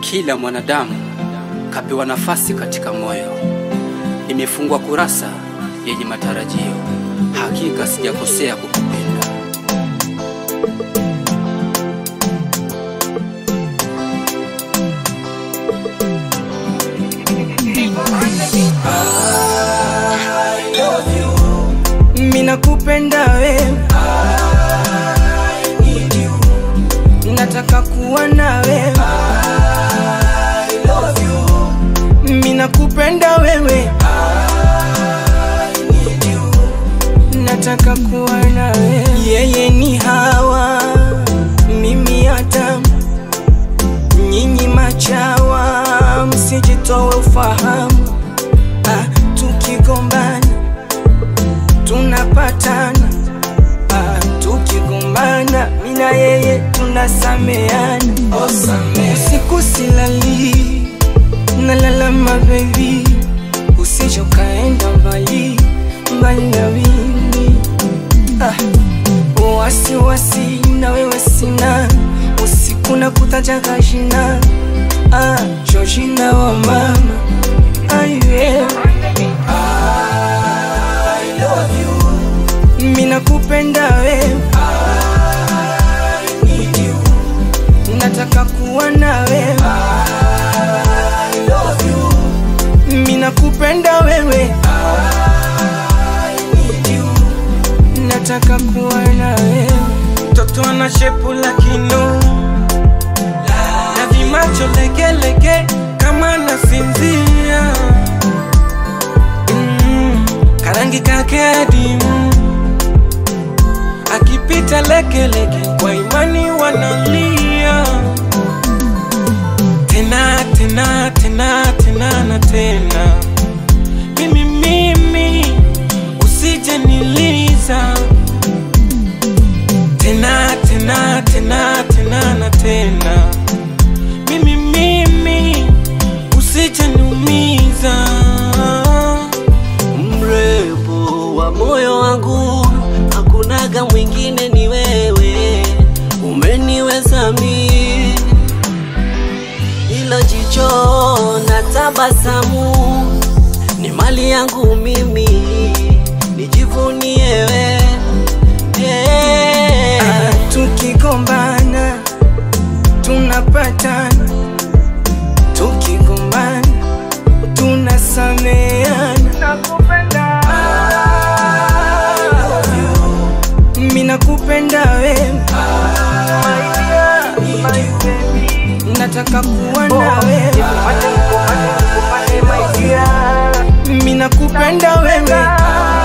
Kila mwanadamu kapewa nafasi katika moyo. Nimefungwa kurasa yenye matarajio, hakika sijakosea kukupenda. Mina kupenda wewe, nataka kuwa na wewe. Mina kupenda wewe, nataka kuwa na wewe. Yeye ni Hawa, mimi Adamu, nyinyi machawa, msijitowe ufahamu. Ah, tukigombana tunapatana ah, tukigombana mina yeye tunasameana usiku silali nalalama bebi usije ukaenda mbali mbali na mimi ah, wasiwasi na wewe sina usiku na kutajaga jina ah, Georgina wa mama aye Mina kupenda wewe, nataka kuwa na wewe. Mina kupenda wewe, nataka kuwa na wewe. Mtoto ana shepu la kinu na vimacho legelege kama nasinzia mm, karangi kake adimu akipita legelege kwa imani wanalia tena tena tena tena na tena mimi mimi usije niliza tena tena tena tena na tena mimi mimi usije niumiza mrembo wa moyo wangu, hakunaga mwingine ni wewe, umeniweza mi ilo jicho na tabasamu ni mali yangu mimi, nijivunie we hey. Ah, tukigombana tunapatana, tukigombana tunasameana. Mina kupenda wewe, nataka kuwa na wewe. Mina kupenda wewe,